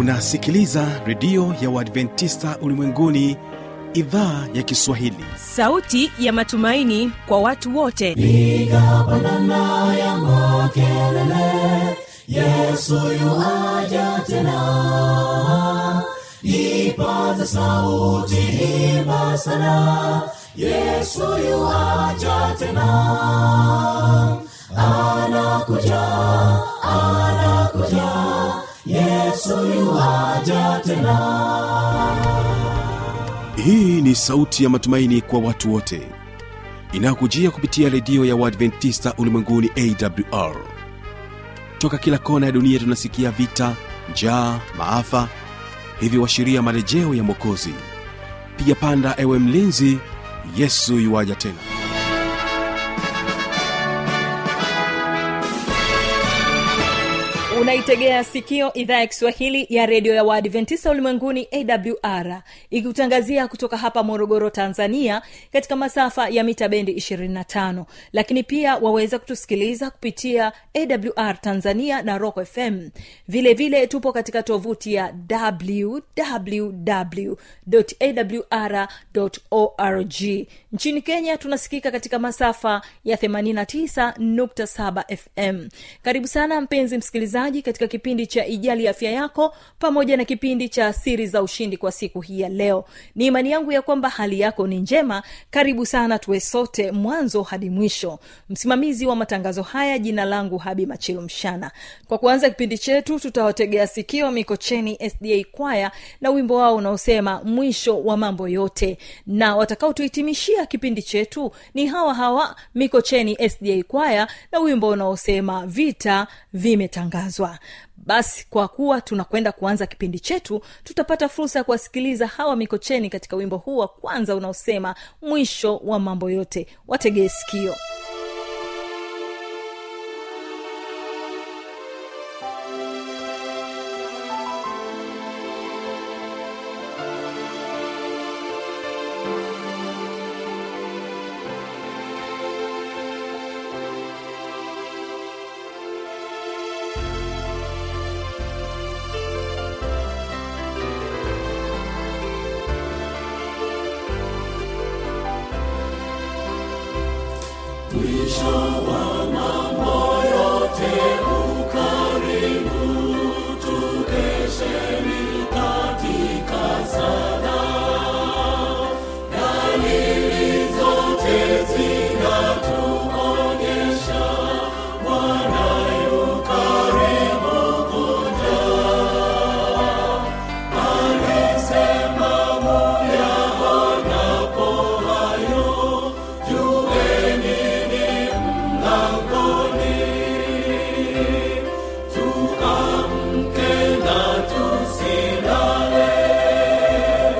unasikiliza redio ya uadventista ulimwenguni idhaa ya kiswahili sauti ya matumaini kwa watu wote piga pandana ya makelele yesu yuaja tena ipaza sauti imba sana yesu yuaja tena anakuja anakuja yesu yuaja tena hii ni sauti ya matumaini kwa watu wote inayokujia kupitia redio ya uadventista ulimwenguni awr toka kila kona ya dunia tunasikia vita njaa maafa hivyo washiria marejeo ya mwokozi piga panda ewe mlinzi yesu yuwaja tena unaitegea sikio idhaa ya kiswahili ya redio ya waadventista ulimwenguni awr ikikutangazia kutoka hapa morogoro tanzania katika masafa ya mita bendi 25 lakini pia waweza kutusikiliza kupitia awr tanzania na rock fm vile vile tupo katika tovuti ya www awr nchini kenya tunasikika katika masafa ya 89.7 fm karibu sana mpenzi msikilizaji katika kipindi cha ijali afya yako pamoja na kipindi cha siri za ushindi kwa siku hii ya leo ni imani yangu ya kwamba hali yako ni njema karibu sana tuwe sote mwanzo hadi mwisho msimamizi wa matangazo haya jina langu habi machilu mshana kwa kuanza kipindi chetu tutawategea sikio mikocheni sda kwaya na wimbo wao unaosema mwisho wa mambo yote na watakaotuhitimishia kipindi chetu ni hawa hawa mikocheni sda kwaya na wimbo unaosema vita vimetangazwa basi kwa kuwa tunakwenda kuanza kipindi chetu tutapata fursa ya kuwasikiliza hawa mikocheni katika wimbo huu wa kwanza unaosema mwisho wa mambo yote wategee sikio mwisho wa mambo yote ukaribu tukesheni katika sala dalili zote zinatuonyesha bwana yu karibu kuja alisema muyaonapo hayo jueni ni mlangoni tuamke na tusilale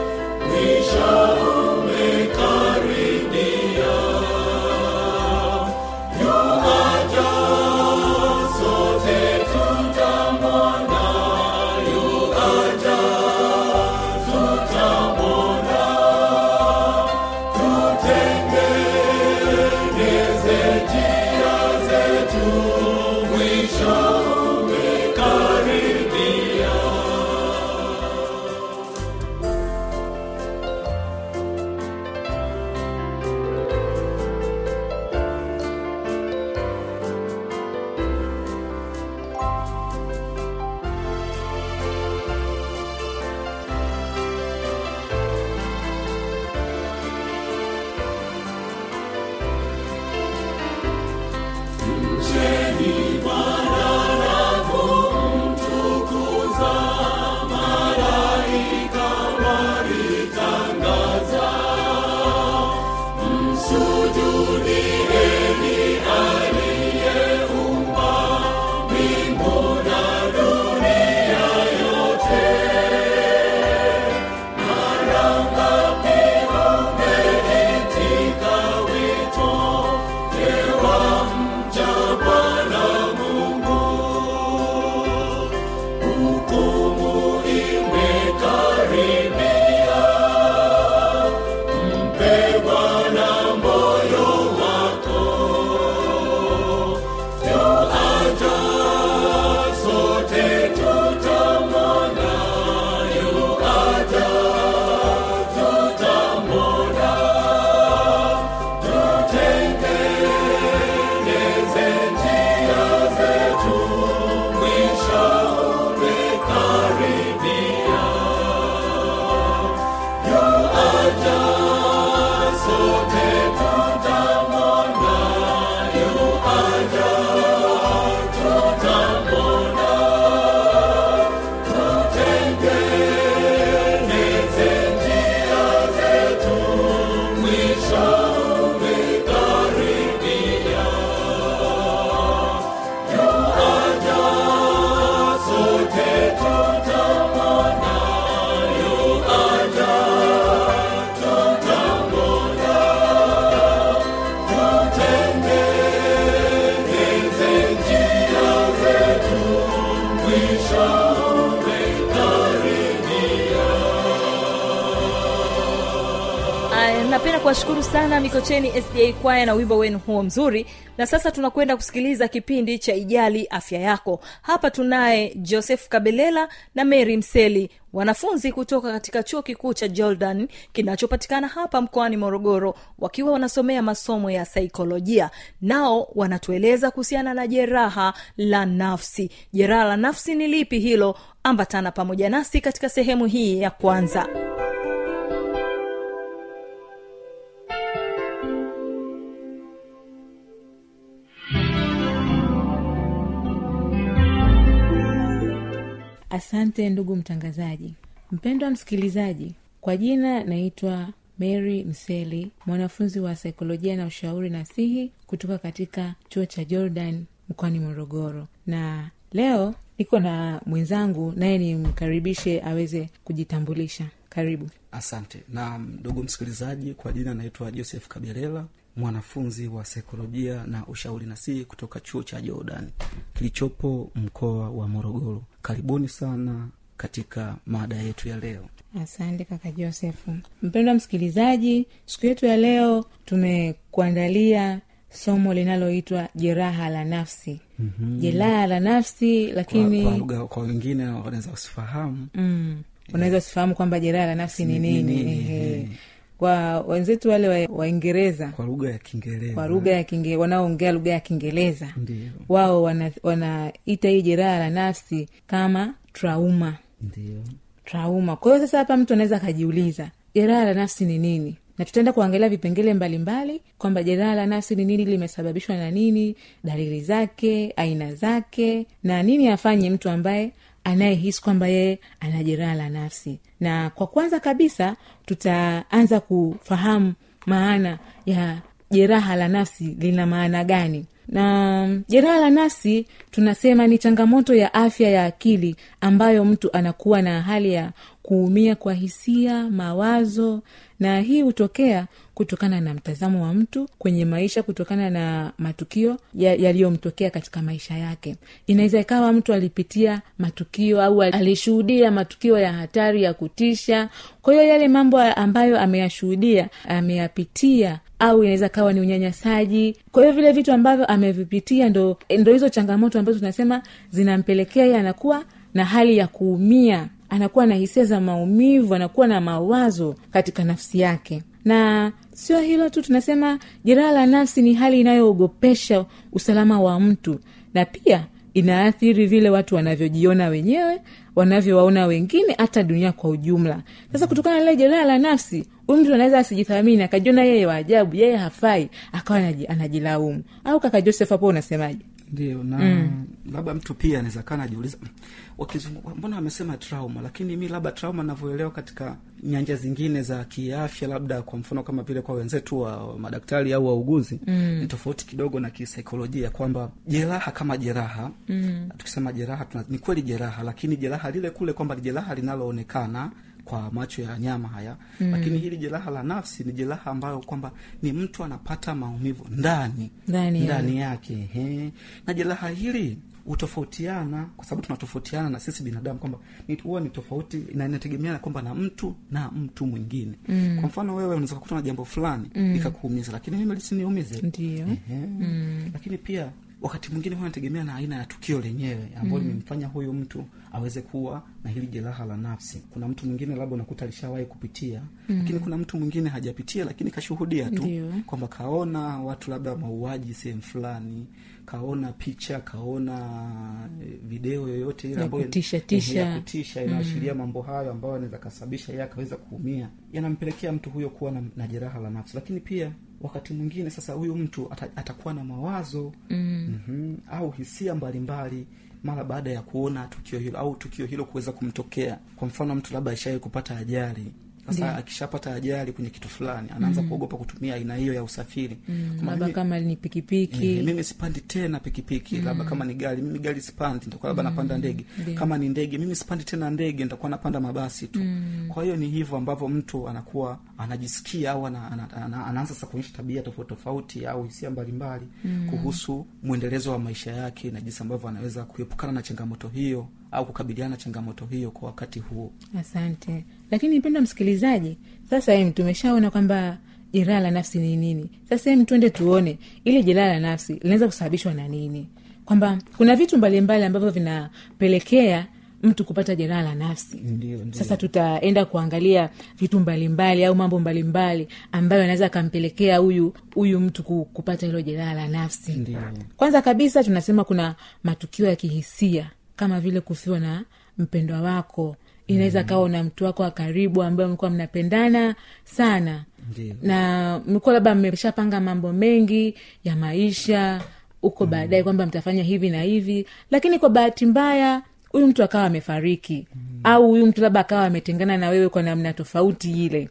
napenda kuwashukuru sana mikocheni sda kwaya na wimbo wenu huo mzuri na sasa tunakwenda kusikiliza kipindi cha ijali afya yako hapa tunaye joseph kabelela na mary mseli wanafunzi kutoka katika chuo kikuu cha jordan kinachopatikana hapa mkoani morogoro wakiwa wanasomea masomo ya saikolojia nao wanatueleza kuhusiana na jeraha la nafsi jeraha la nafsi ni lipi hilo ambatana pamoja nasi katika sehemu hii ya kwanza asante ndugu mtangazaji mpendwa msikilizaji kwa jina naitwa mary mseli mwanafunzi wa saikolojia na ushauri nasihi kutoka katika chuo cha jordan mkoani morogoro na leo niko na mwenzangu naye nimkaribishe aweze kujitambulisha karibu asante na ndugu msikilizaji kwa jina naitwa joseph kabelela mwanafunzi wa saikolojia na ushauri nasihi kutoka chuo cha jordan kilichopo mkoa wa morogoro karibuni sana katika mada yetu ya leo asante kaka josefu mpendwa msikilizaji siku yetu ya leo tumekuandalia somo linaloitwa jeraha la nafsi mm-hmm. jeraha la nafsi kwa, lakini kwa, lugha- kwa wengine wanaweza wasifahamu mm, unaweza usifahamu kwamba jeraha la nafsi ni Ni nini nini, ehe. eh. kwa wenzetu wale wa- waingereza kwa lugha ya kiingereza kwa lugha ya kinge wanaoongea lugha ya kiingereza ndio wao wanaita wana hii jeraha la nafsi kama trauma ndio trauma kwa hiyo sasa hapa mtu anaweza akajiuliza jeraha la nafsi ni nini na tutaenda kuangalia vipengele mbalimbali kwamba jeraha la nafsi ni nini limesababishwa na nini dalili zake aina zake na nini afanye mtu ambaye anayehisi kwamba yeye ana jeraha la nafsi na kwa kwanza kabisa tutaanza kufahamu maana ya jeraha la nafsi lina maana gani na jeraha la nafsi tunasema ni changamoto ya afya ya akili ambayo mtu anakuwa na hali ya kuumia kwa hisia mawazo na hii hutokea kutokana na mtazamo wa mtu kwenye maisha kutokana na matukio ya- yaliyomtokea katika maisha yake inaweza ikawa mtu alipitia matukio au alishuhudia matukio ya hatari ya kutisha kwa hiyo yale mambo ambayo ameyashuhudia ameyapitia au inaweza kawa ni unyanyasaji kwa hiyo vile vitu ambavyo amevipitia ndo ndo hizo changamoto ambazo tunasema zinampelekea ye anakuwa na hali ya kuumia anakuwa na hisia za maumivu anakuwa na mawazo katika nafsi yake na sio hilo tu tunasema jeraha la nafsi ni hali inayoogopesha usalama wa mtu na pia inaathiri vile watu wanavyojiona wenyewe wanavyowaona wengine hata dunia kwa ujumla sasa kutokana na lile jeraha la nafsi huyu mtu anaweza asijithamini akajiona yeye wa ajabu yeye hafai akawa anaji- anajilaumu au kaka joseph hapo unasemaje ndio na mm. labda mtu pia anaweza kaa najiuliza "Mm, wakizungu mbona wamesema trauma lakini mi labda trauma navyoelewa katika nyanja zingine za kiafya labda kwa mfano kama vile kwa wenzetu wa madaktari au wauguzi mm. ni tofauti kidogo na kisaikolojia kwamba jeraha kama jeraha mm. tukisema jeraha tuna, ni kweli jeraha lakini jeraha lile kule kwamba ni jeraha linaloonekana kwa macho ya nyama haya mm. lakini hili jeraha la nafsi ni jeraha ambayo kwamba ni mtu anapata maumivu ndani Ndani ya- ndani yake he. na jeraha hili hutofautiana kwa sababu tunatofautiana na sisi binadamu kwamba ni- huwa ni tofauti na inategemeana kwamba na mtu na mtu mwingine mm. kwa mfano wewe unaweza kukuta na jambo fulani mm. likakuumiza lakini mimi lisiniumize ndio Ehe. lakini pia wakati mwingine huwa nategemea na aina ya tukio lenyewe ambayo limemfanya huyu mtu aweze kuwa na hili jeraha la nafsi kuna mtu mwingine labda unakuta alishawahi kupitia mm. lakini kuna mtu mwingine hajapitia lakini kashuhudia tu Ndio. kwamba kaona watu labda mauaji sehemu fulani kaona picha kaona eh, video yoyote ile Ya ambayo- kutisha, eh, tisha. ya kutisha inaashiria mambo hayo ambayo anaweza kasababisha yeye akaweza kuumia yanampelekea mtu huyo kuwa na, na jeraha la nafsi lakini pia wakati mwingine sasa huyu mtu ata, atakuwa na mawazo mm. mm-hmm, au hisia mbalimbali mara baada ya kuona tukio hilo au tukio hilo kuweza kumtokea kwa mfano mtu labda aishawai kupata ajali sasa akishapata ajali kwenye kitu fulani anaanza kuogopa kutumia aina hiyo ya usafiri Kama labda mimi- kama ni pikipiki Eh, mimi sipandi tena pikipiki mm. labda kama ni gari mimi gari sipandi nitakuwa labda napanda ndege kama ni ndege mimi sipandi tena ndege nitakuwa napanda mabasi tu mm. kwa hiyo ni hivyo ambavyo mtu anakuwa anajisikia au ana, ana, ana, anaanza sasa kuonyesha tabia tofauti tofauti au hisia mbalimbali mm. kuhusu mwendelezo wa maisha yake na jinsi ambavyo anaweza kuepukana na changamoto hiyo au kukabiliana na changamoto hiyo kwa wakati huo asante lakini mpendo msikilizaji sasa em, tumeshaona kwamba jeraha la nafsi ni nini sasa hem twende tuone ili jeraha la nafsi linaweza kusababishwa na nini kwamba kuna vitu mbalimbali ambavyo vinapelekea mtu kupata jeraha la nafsi Ndio, ndio. sasa tutaenda kuangalia vitu mbalimbali au mambo mbalimbali ambayo anaweza akampelekea huyu huyu mtu ku- kupata hilo jeraha la nafsi Ndio. kwanza kabisa tunasema kuna matukio ya kihisia kama vile kufiwa na mpendwa wako inaweza kawa na mtu wako wa karibu ambaye mlikuwa mnapendana sana Ndio. na mlikuwa labda mmeshapanga mambo mengi ya maisha huko baadaye kwamba mtafanya hivi na hivi lakini kwa bahati mbaya huyu mtu akawa amefariki au huyu mtu labda akawa ametengana na wewe kwa namna tofauti ile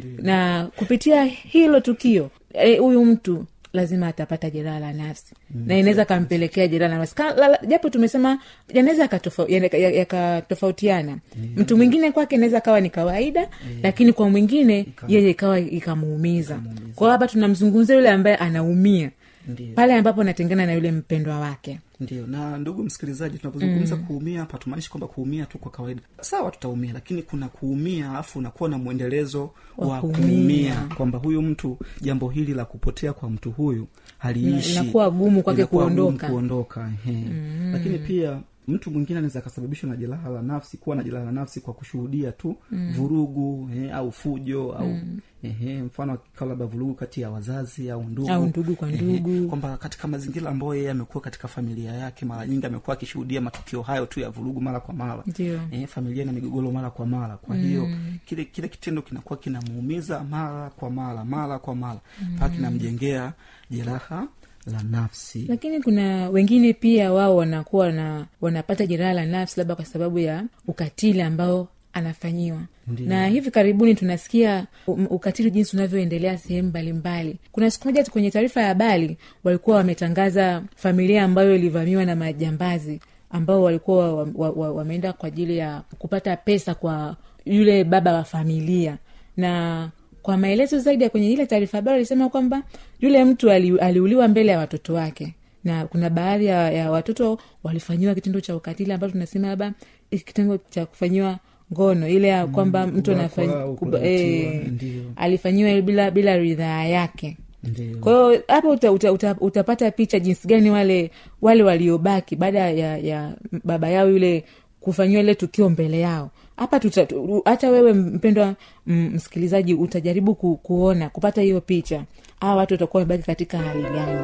na kupitia hilo tukio eh, huyu mtu lazima atapata jeraha la nafsi na inaweza kampelekea jeraha la nafsi Ka- la- la- japo tumesema yanaweza yakatofa- yana- ya- yakatofautiana mtu mwingine kwake inaweza kawa ni kawaida lakini kwa mwingine yeye ikawa ikamuumiza kwao hapa tunamzungumzia yule ambaye anaumia Ndio. pale ambapo anatengana na yule mpendwa wake ndio na ndugu msikilizaji tunapozungumza kuumia hapa tumaanishi kwamba kuumia tu kwa kawaida sawa tutaumia lakini kuna kuumia alafu unakuwa na mwendelezo Wa wa kuumia. kuumia kwamba huyu mtu jambo hili la kupotea kwa mtu huyu haliishi Inakuwa gumu kwake Inakuwa gumu kuondoka. kuondoka ehe. lakini pia mtu mwingine anaweza akasababishwa na jeraha la nafsi kuwa na jeraha la nafsi kwa kushuhudia tu vurugu eh, au fujo au ehe, mfano akikawa labda vurugu kati ya wazazi au ndugu Au ndugu kwa Ehe, ndugu. kwamba katika mazingira ambayo yeye amekuwa katika familia yake mara nyingi amekuwa akishuhudia matukio hayo tu ya vurugu mara kwa mara Ndio. eh, familia na migogoro mara kwa mara kwa hiyo kile kile kitendo kinakuwa kinamuumiza mara kwa mara mara kwa mara mpaka kinamjengea jeraha la nafsi lakini kuna wengine pia wao wanakuwa na wanapata jeraha la nafsi labda kwa sababu ya ukatili ambao anafanyiwa Ndiyo. na hivi karibuni tunasikia um, ukatili jinsi unavyoendelea sehemu mbalimbali kuna siku moja tu kwenye taarifa ya habari walikuwa wametangaza familia ambayo ilivamiwa na majambazi ambao walikuwa wa- wa- wa- wameenda kwa ajili ya kupata pesa kwa yule baba wa familia na kwa maelezo zaidi ya kwenye ile taarifa habari alisema kwamba yule mtu ali, aliuliwa mbele ya watoto wake na kuna baadhi ya, ya watoto walifanyiwa kitendo cha ukatili ambacho tunasema labda hiki kitendo cha kufanyiwa ngono ile ya kwamba mtu kubakwa anafanya au kuba- kulawitiwa, eh, ndio. alifanyiwa bila bila ridhaa yake ndio kwa hiyo hapo uta, uta, uta, utapata picha jinsi gani wale wale waliobaki baada ya, ya baba yao yule kufanyiwa ile tukio mbele yao hapa tuta- tu- hata wewe mpendwa mm, msikilizaji utajaribu ku, kuona kupata hiyo picha hawa watu watakuwa wamebaki katika hali gani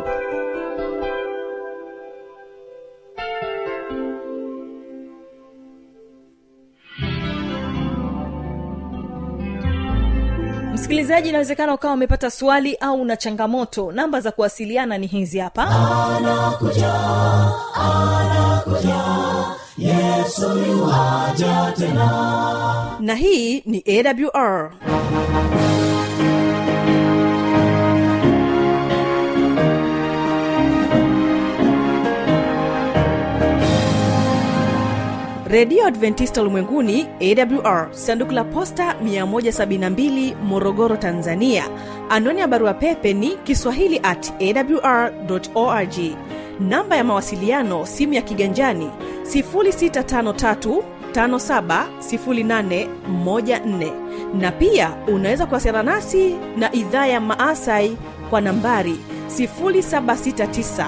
msikilizaji inawezekana ukawa umepata swali au una changamoto namba za kuwasiliana ni hizi hapa na hii ni awr redio adventista ulimwenguni awr sanduku la posta 172 morogoro tanzania anwani ya barua pepe ni kiswahili at awr org namba ya mawasiliano simu ya kiganjani 653 570814 na pia unaweza kuwasiliana nasi na idhaa ya maasai kwa nambari 769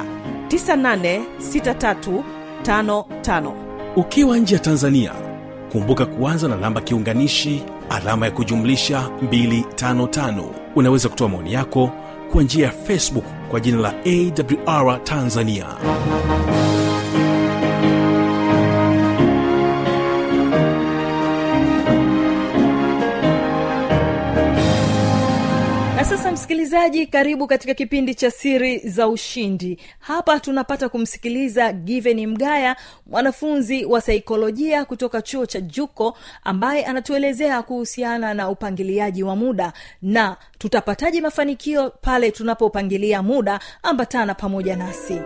986355 ukiwa nje ya tanzania kumbuka kuanza na namba kiunganishi alama ya kujumlisha 255 unaweza kutoa maoni yako kwa njia ya facebook kwa jina la awr tanzania na sasa msikilizaji karibu katika kipindi cha siri za ushindi hapa tunapata kumsikiliza given mgaya mwanafunzi wa saikolojia kutoka chuo cha juko ambaye anatuelezea kuhusiana na upangiliaji wa muda na tutapataje mafanikio pale tunapopangilia muda ambatana pamoja nasi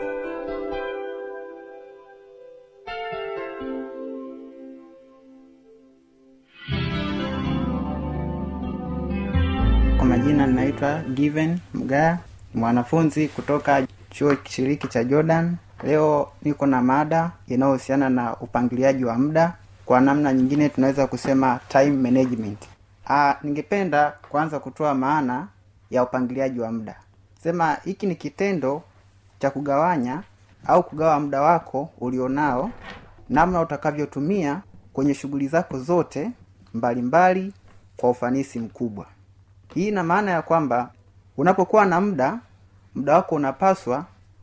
Kwa majina ninaitwa Given Mgaya, mwanafunzi kutoka chuo kishiriki cha Jordan. Leo niko na mada inayohusiana na upangiliaji wa muda, kwa namna nyingine tunaweza kusema time management. Ah, ningependa kwanza kutoa maana ya upangiliaji wa muda sema hiki ni kitendo cha kugawanya au kugawa muda wako ulionao namna utakavyotumia kwenye shughuli zako zote mbalimbali mbali, kwa ufanisi mkubwa hii ina maana ya kwamba unapokuwa na muda muda wako unapaswa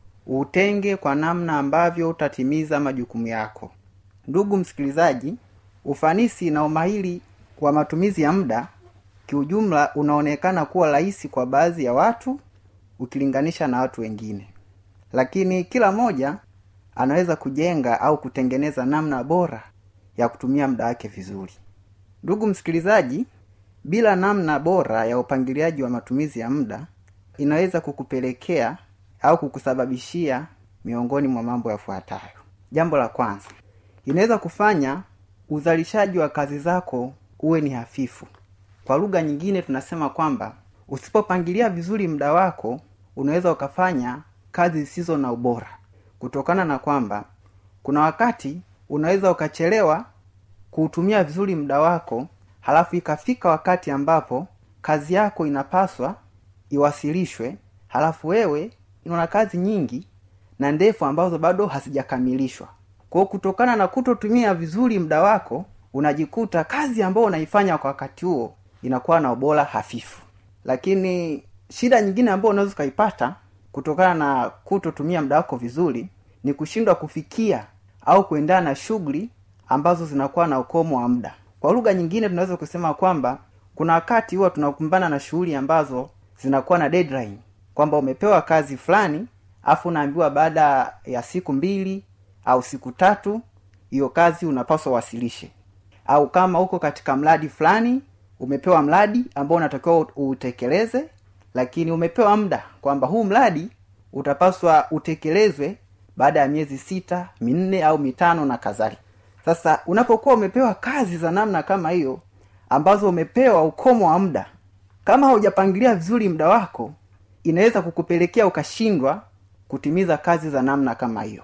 utenge kwa namna ambavyo utatimiza majukumu yako ndugu msikilizaji ufanisi na umahiri wa matumizi ya muda kiujumla unaonekana kuwa rahisi kwa baadhi ya watu ukilinganisha na watu wengine lakini kila mmoja anaweza kujenga au kutengeneza namna bora ya kutumia muda wake vizuri ndugu msikilizaji bila namna bora ya upangiliaji wa matumizi ya muda inaweza kukupelekea au kukusababishia miongoni mwa mambo yafuatayo jambo la kwanza inaweza kufanya uzalishaji wa kazi zako uwe ni hafifu kwa lugha nyingine tunasema kwamba usipopangilia vizuri muda wako unaweza ukafanya kazi zisizo na ubora kutokana na kwamba kuna wakati unaweza ukachelewa kuutumia vizuri muda wako halafu ikafika wakati ambapo kazi yako inapaswa iwasilishwe halafu wewe una kazi nyingi na ndefu ambazo bado hazijakamilishwa kwao kutokana na kutotumia vizuri muda wako unajikuta kazi ambayo unaifanya kwa wakati huo inakuwa na ubora hafifu lakini shida nyingine ambayo unaweza ukaipata kutokana na kutotumia muda wako vizuri ni kushindwa kufikia au kuendana na shughuli ambazo zinakuwa na ukomo wa muda kwa lugha nyingine tunaweza kusema kwamba kuna wakati huwa tunakumbana na shughuli ambazo zinakuwa na deadline kwamba umepewa kazi fulani afu unaambiwa baada ya siku mbili au siku tatu hiyo kazi unapaswa uwasilishe au kama uko katika mradi fulani umepewa mradi ambao unatakiwa utekeleze lakini umepewa muda kwamba huu mradi utapaswa utekelezwe baada ya miezi sita minne au mitano na kadhalika sasa unapokuwa umepewa kazi za namna kama hiyo ambazo umepewa ukomo wa muda kama haujapangilia vizuri muda wako inaweza kukupelekea ukashindwa kutimiza kazi za namna kama hiyo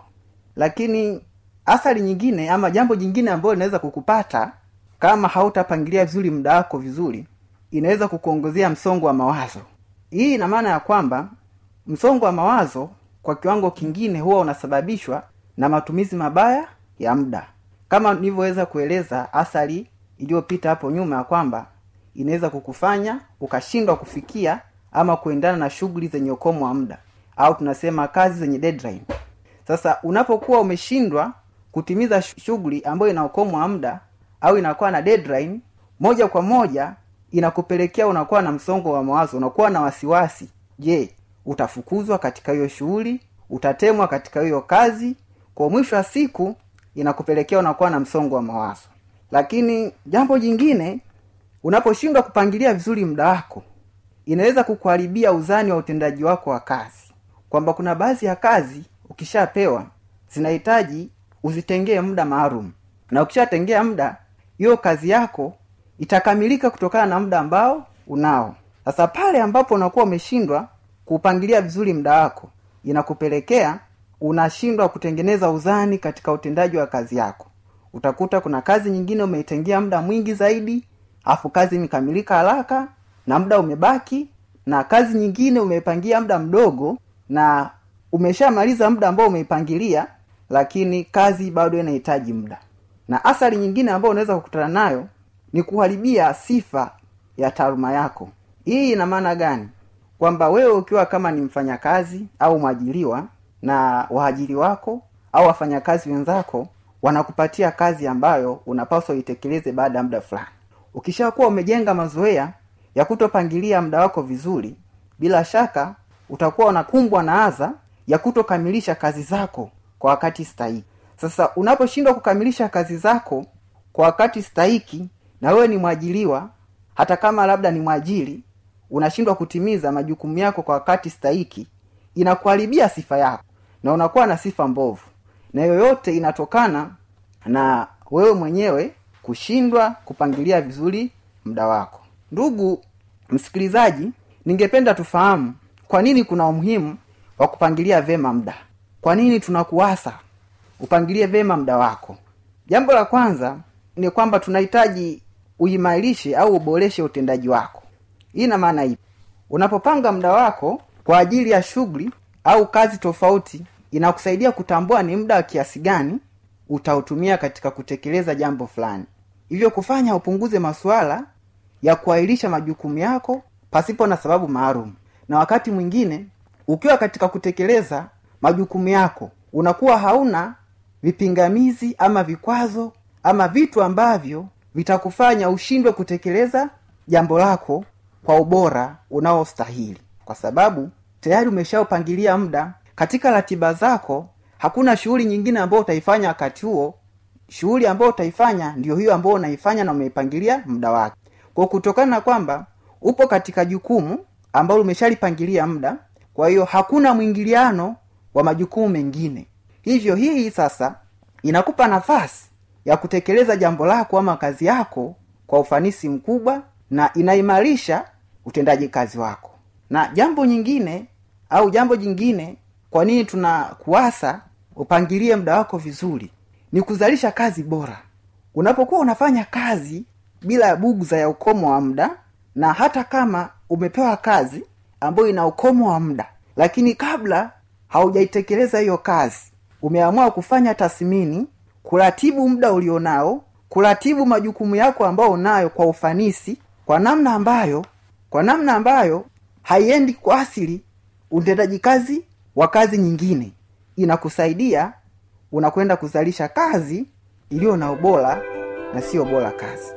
lakini athari nyingine ama jambo jingine ambayo linaweza kukupata kama hautapangilia vizuri muda wako vizuri inaweza kukuongezea msongo wa mawazo hii ina maana ya kwamba msongo wa mawazo kwa kiwango kingine huwa unasababishwa na matumizi mabaya ya muda kama nilivyoweza kueleza athari iliyopita hapo nyuma ya kwamba inaweza kukufanya ukashindwa kufikia ama kuendana na shughuli zenye ukomo wa muda au tunasema kazi zenye deadline sasa unapokuwa umeshindwa kutimiza shughuli ambayo ina ukomo wa muda au inakuwa na deadline moja kwa moja inakupelekea unakuwa na msongo wa mawazo unakuwa na wasiwasi je utafukuzwa katika hiyo shughuli utatemwa katika hiyo kazi kwa mwisho wa siku inakupelekea unakuwa na msongo wa mawazo lakini jambo jingine unaposhindwa kupangilia vizuri muda wako inaweza kukuharibia uzani wa utendaji wako wa kazi kwamba kuna baadhi ya kazi ukishapewa zinahitaji uzitengee muda maalum na ukishatengea muda hiyo kazi yako itakamilika kutokana na muda ambao unao sasa pale ambapo unakuwa umeshindwa kuupangilia vizuri muda wako inakupelekea unashindwa kutengeneza uzani katika utendaji wa kazi yako utakuta kuna kazi nyingine umeitengea muda mwingi zaidi afu kazi imekamilika haraka na muda umebaki na kazi nyingine umeipangia muda mdogo na umeshamaliza muda ambao umeipangilia lakini kazi bado inahitaji muda na athari nyingine ambayo unaweza kukutana nayo ni kuharibia sifa ya taaluma yako hii ina maana gani kwamba wewe ukiwa kama ni mfanyakazi au mwajiliwa na waajiri wako au wafanyakazi wenzako wanakupatia kazi ambayo unapaswa uitekeleze baada ya muda fulani ukishakuwa umejenga mazoea ya kutopangilia muda wako vizuri bila shaka utakuwa unakumbwa na adha ya kutokamilisha kazi zako kwa wakati stahiki sasa unaposhindwa kukamilisha kazi zako kwa wakati stahiki na wewe ni mwajiliwa hata kama labda ni mwajiri unashindwa kutimiza majukumu yako kwa wakati stahiki inakuharibia sifa yako na unakuwa na sifa mbovu na yoyote inatokana na wewe mwenyewe kushindwa kupangilia vizuri muda wako ndugu msikilizaji ningependa tufahamu kwa nini kuna umuhimu wa kupangilia vema muda kwa nini tunakuasa upangilie vema muda wako jambo la kwanza ni kwamba tunahitaji uimarishe au uboreshe utendaji wako hii ina maana hivi unapopanga muda wako kwa ajili ya shughuli au kazi tofauti inakusaidia kutambua ni muda wa kiasi gani utautumia katika kutekeleza jambo fulani hivyo kufanya upunguze masuala ya kuahirisha majukumu yako pasipo na sababu maalum na wakati mwingine ukiwa katika kutekeleza majukumu yako unakuwa hauna vipingamizi ama vikwazo ama vitu ambavyo vitakufanya ushindwe kutekeleza jambo lako kwa ubora unaostahili kwa sababu tayari umeshaupangilia muda katika ratiba zako hakuna shughuli nyingine ambayo utaifanya wakati huo shughuli ambayo utaifanya ndio hiyo ambayo unaifanya na umeipangilia muda wake kwa kutokana na kwamba upo katika jukumu ambalo umeshalipangilia muda kwa hiyo hakuna mwingiliano wa majukumu mengine hivyo hii sasa inakupa nafasi ya kutekeleza jambo lako ama kazi yako kwa ufanisi mkubwa na inaimarisha utendaji kazi wako na jambo nyingine au jambo jingine kwa nini tunakuasa upangilie muda wako vizuri ni kuzalisha kazi bora unapokuwa unafanya kazi bila ya bugza ya ukomo wa muda na hata kama umepewa kazi ambayo ina ukomo wa muda lakini kabla haujaitekeleza hiyo kazi umeamua kufanya tathmini kuratibu muda ulionao kuratibu majukumu yako ambayo unayo kwa ufanisi kwa namna ambayo kwa namna ambayo haiendi kuasili utendaji kazi wa kazi nyingine inakusaidia unakwenda kuzalisha kazi iliyo na ubora na sio bora kazi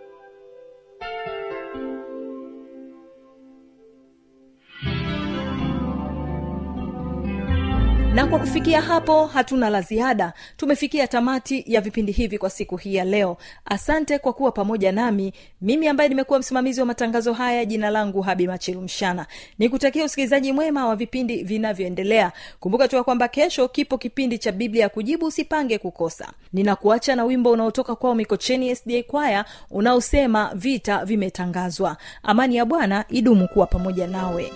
na kwa kufikia hapo hatuna la ziada tumefikia tamati ya vipindi hivi kwa siku hii ya leo asante kwa kuwa pamoja nami mimi ambaye nimekuwa msimamizi wa matangazo haya jina langu habi machilu mshana nikutakia usikilizaji mwema wa vipindi vinavyoendelea kumbuka tu ya kwamba kesho kipo kipindi cha biblia ya kujibu usipange kukosa ninakuacha na wimbo unaotoka kwao mikocheni sda kwaya unaosema vita vimetangazwa amani ya bwana idumu kuwa pamoja nawe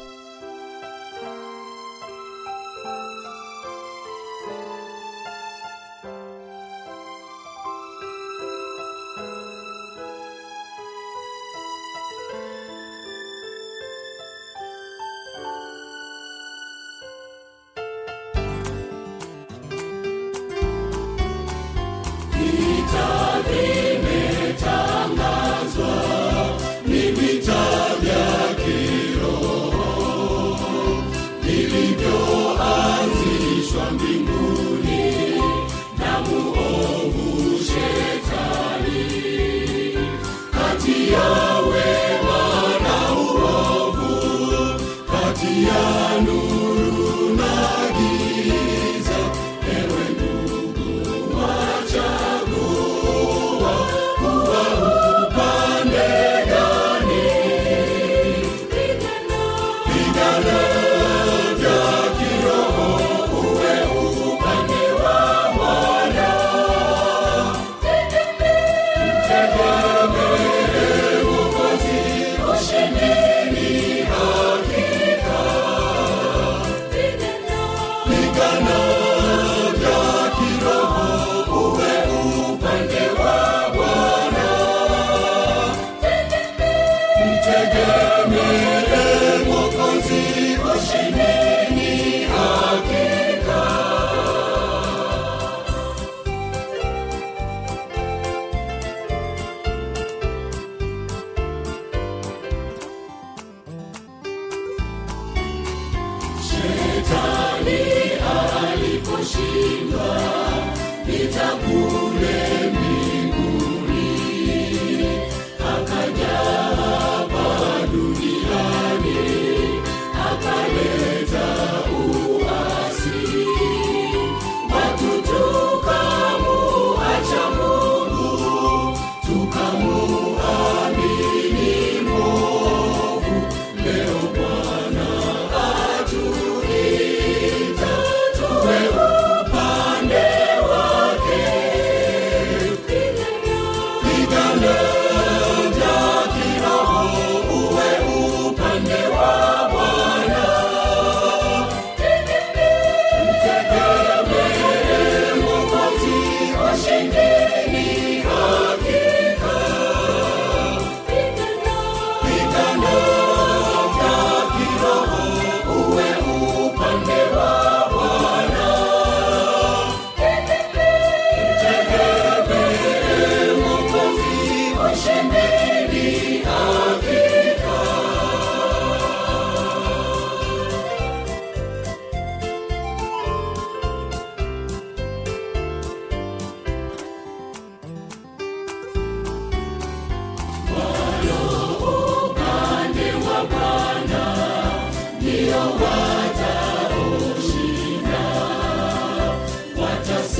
Tuwe upande wake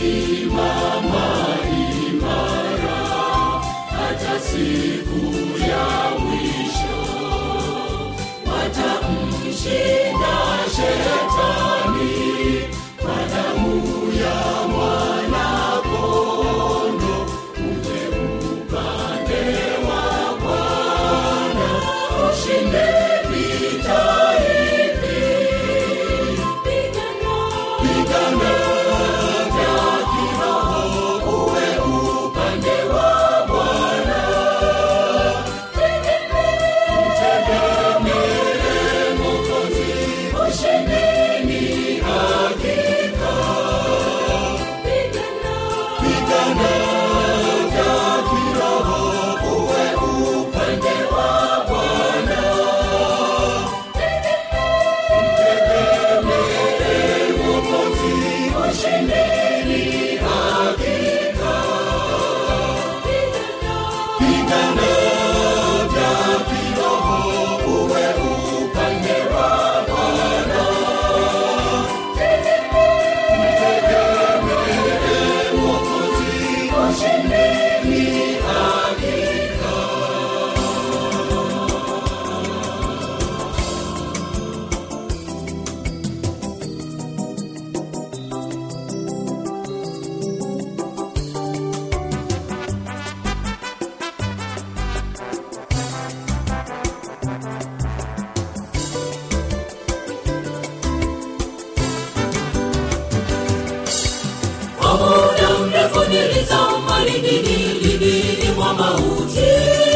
Kwa muda mrefu nilizama lindini mwa mauti,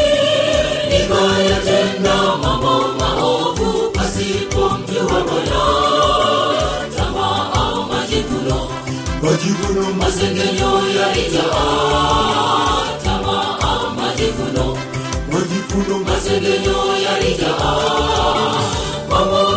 nikayatenda mambo maovu pasipo mjua Bwana. Tamaa, majivuno, majivuno, masengenyo yalijaa. Tamaa, majivuno, majivuno, masengenyo yalijaa. Kwa muda